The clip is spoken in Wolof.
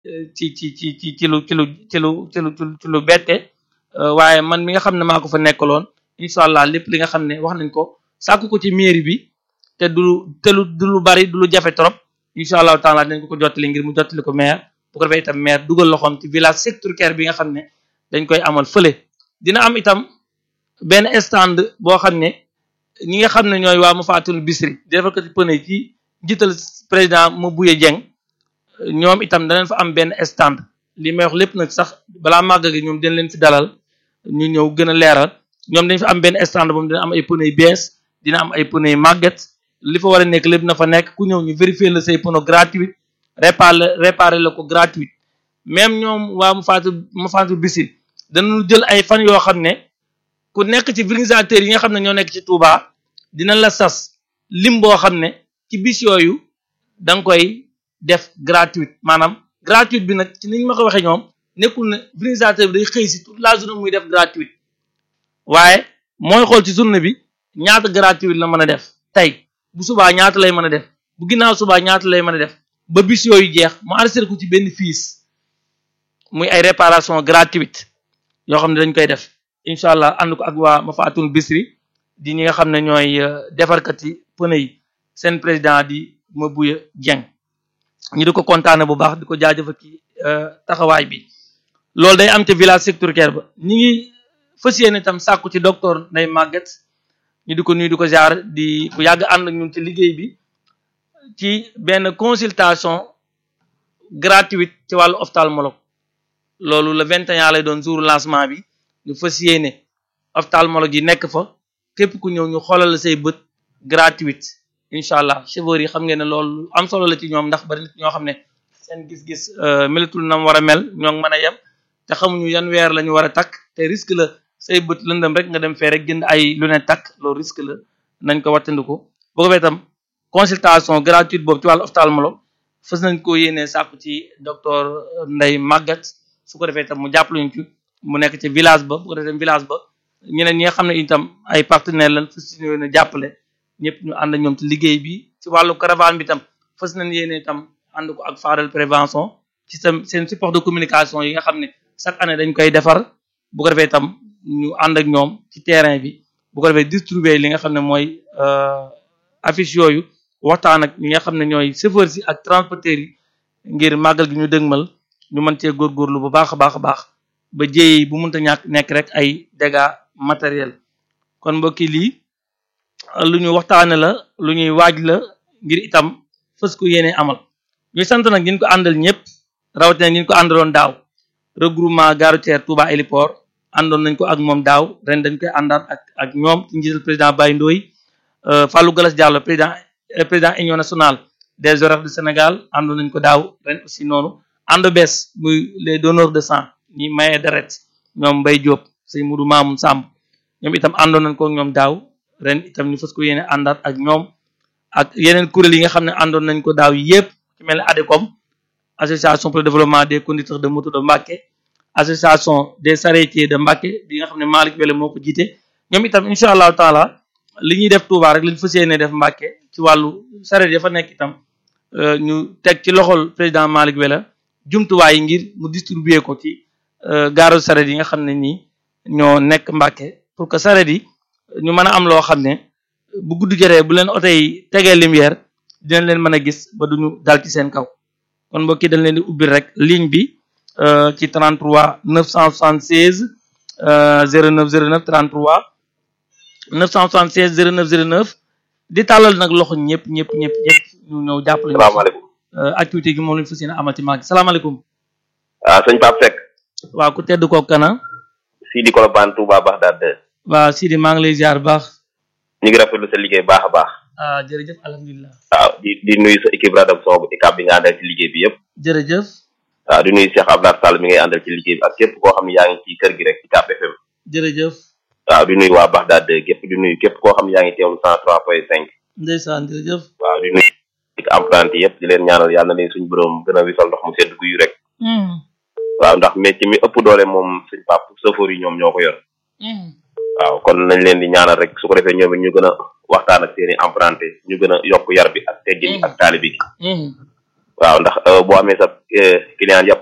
ci ci ci ci ci lu ci lu ci lu ci lu ci lu bette waaye man mi nga xam ne maa ko fa nekkaloon incha allah lépp li nga xam ne wax nañ ko sàkku ko ci mairie bi te du te lu du lu bari du lu jafe trop incha allahu taala dañ ko ko jottali ngir mu jottali ko maire bu ko defee itam maire dugal loxoom ci village sectoriel bi nga xam ne dañ koy amal fële dina am itam benn stand boo xam ne ñi nga xam ne ñooy waa ma faatul bisri di defal ko ci pëne ci njiital président ma buye jeng ñoom itam danañ fa am benn stand li may wax lépp nag sax balaa màgg gi ñoom dañ leen fi dalal ñu ñëw gën a leeral ñoom dañ fa am benn stand boobu dina am ay pneu yu bees dina am ay pneu yu màgget li fa war a nekk lépp na fa nekk ku ñëw ñu vérifier la say pneu gratuit réparer réparer la ko gratuit même ñoom waa mu faatu mu faatu bisi danañu jël ay fan yoo xam ne ku nekk ci vulgarisateur yi nga xam ne ñoo nekk ci Touba dina la sas lim boo xam ne ci bis yooyu da nga koy def gratuit maanaam gratuit bi nag ci niñ ma ko waxee ñoom nekkul ne vulgarisateur bi day xëy si toute la journée muy def gratuit waaye mooy xool ci journée bi ñaata gratuit la mën a def tey bu subaa ñaata lay mën a def bu ginnaaw subaa ñaata lay mën a def ba bis yooyu jeex mu enregistré ko ci benn fiis muy ay réparation gratuite yoo xam ne dañ koy def incha allah ànd ko ak waa ma faatul bisri di ñi nga xam ne ñooy defarkat yi pneu yi seen président di ma buya jeng ñu di ko kontaane bu baax di ko jaajëfal ci taxawaay bi loolu day am ca village sectoriel ba ñi ngi fas yéene itam sàkku ci docteur Ndeye Maguette ñu di ko nuyu di ko jaar di ku yàgg ànd ak ñun ci liggéey bi ci benn consultation gratuite ci wàllu ophtalmologue loolu le 21 lay doon jour lancement bi ñu fas yéene ophtalmologue yi nekk fa képp ku ñëw ñu xoolal la say bët gratuite incha allah chauffeur yi xam ngeen ne loolu am solo la ci ñoom ndax bari nit ñoo xam ne seen gis-gis melatul na mu war a mel ñoo ngi mën a yem te xamuñu yan weer la ñu war a takk te risque la say bët lëndëm rek nga dem fee rek jënd ay lunette takk loolu risque la nañ ko wattandiku bu ko fee itam consultation gratuite boobu ci wàllu ophtalmologue fës nañ ko yéenee sàkku ci docteur Ndeye Maguette su ko defee itam mu jàppale ñu ci mu nekk ci village ba bu ko defee village ba ñeneen ñi nga xam ne itam ay partenaires lañ fës yéene jàppale ñëpp ñu ànd ak ñoom ci liggéey bi ci wàllu caravane bi itam fës nañ yéene itam ànd ko ak Fadel prévention ci sam seen support de communication yi nga xam ne chaque année dañ koy defar bu ko defee itam ñu ànd ak ñoom ci terrain bi bu ko defee distribuer li nga xam ne mooy affiche yooyu waxtaan ak ñi nga xam ne ñooy chauffeur si ak transporteurs yi ngir màggal gi ñu dëgmal ñu mën cee góorgóorlu bu baax a baax a baax ba jéey bu mënta ñàkk nekk rek ay dégâts matériels kon mbokki lii lu ñu waxtaane la lu ñuy waaj la ngir itam fës ko yéene amal ñuy sant nag ñin ko àndal ñëpp rawatina ñin ko àndaloon daaw regroupement gare routière Touba Héliport àndoon nañ ko ak moom daaw ren dañ koy àndaat ak ak ñoom ci njiital président Baye Ndoye Fallou Galas Diallo président président union nationale des horaires du Sénégal àndoon nañ ko daaw ren aussi noonu ànd bees muy les donneurs de sang ñi maye deret ñoom Mbaye Diop sëñ Moudou Mamoun Samb ñoom itam àndoon nañ ko ak ñoom daaw ren itam ñu fas ko yéene àndaat ak ñoom ak yeneen kuréel yi nga xam ne àndoon nañ ko daaw yépp ci mel ne ADECOM association pour le développement des conducteurs de moto de Mbacké association des charretiers de Mbacké bi nga xam ne Malick Wele moo ko jiite ñoom itam incha allahu taala li ñuy def Touba rek lañ fas yéene def Mbacké ci wàllu charrette ya fa nekk itam ñu teg ci loxol président Malick Wele jumtuwaay yi ngir mu distribuer ko ci gaaru charrette yi nga xam ne nii ñoo nekk Mbacké pour que charrette yi ñu mën a am loo xam ne bu gudd jotee bu leen oto yi tegee lumière dinañ leen mën a gis ba duñu dal ci seen kaw kon mbokki dañ leen di ubbil rek ligne bi ci 33 976 09 09 33 976 09 09 di tàllal nag loxo ñëpp ñëpp ñëpp ñëpp ñu ñëw jàppale ñu salaamaaleykum activité gi moom lañu fas yéene amati maag salaamaaleykum waaw sëñ Pape Seck waaw ku tedd kooku kana Sidi Kolobane Touba Bagdad waaw Sidi maa ngi lay ziar baax ñu ngi rafetlu sa liggéey baax a baax ah jërëjëf alhamdulilah waaw di di nuyu sa équipe rédaction bu ICAP bi nga àndal ci liggéey bi yëpp jërëjëf waaw di nuyu Cheikh Abdoulaye Sall mi ngay àndal ci liggéey bi ak képp koo xam ne yaa ngi ci kër gi rek ICAP FM jërëjëf waaw di nuyu waa Bagdad képp di nuyu képp koo xam ne yaa ngi teewlu cent trois point cinq ndeysaan jërëjëf waaw di nuyu ik emprunté yëpp di leen ñaanal yàlla na leen suñu borom gën a wisal ndox mu sedd guyu rek waaw ndax métier mi ëpp doole moom suñ pap chauffeur yi ñoom ñoo ko yor waaw kon nañ leen di ñaanal rek su ko defee ñoom it ñu gën a waxtaan ak seeni emprunté ñu gën a yokk yar bi ak teggin bi ak taalibi gi waaw ndax boo amee sa client yàpp